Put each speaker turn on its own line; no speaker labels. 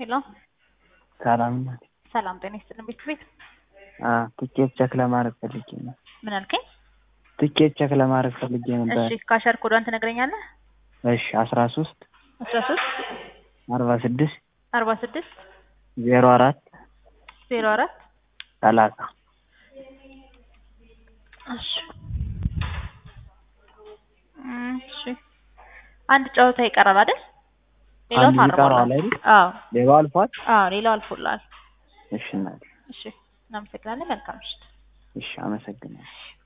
ሄሎ
ሰላም ናት።
ሰላም ጤና ይስጥልን ቤት ቤት
ትኬት ቸክ ለማድረግ ፈልጌ ነው።
ምን አልከኝ?
ትኬት ቸክ ለማድረግ ፈልጌ ነበር።
እሺ ካሸር ኮዷን ትነግረኛለህ?
እሺ አስራ ሶስት
አስራ ሶስት
አርባ ስድስት
አርባ ስድስት
ዜሮ አራት
ዜሮ አራት
ሰላሳ
እሺ እሺ አንድ ጨዋታ ይቀራል አይደል? ሌላው
አንዱ ይቀረዋል
ታርሟል።
አይደል?
አዎ
ሌባው አልፏል።
አዎ ሌላው አልፎላል።
እሺ እናቴ፣
እሺ እናመሰግናለን። መልካም ምሽት።
እሺ አመሰግናለሁ።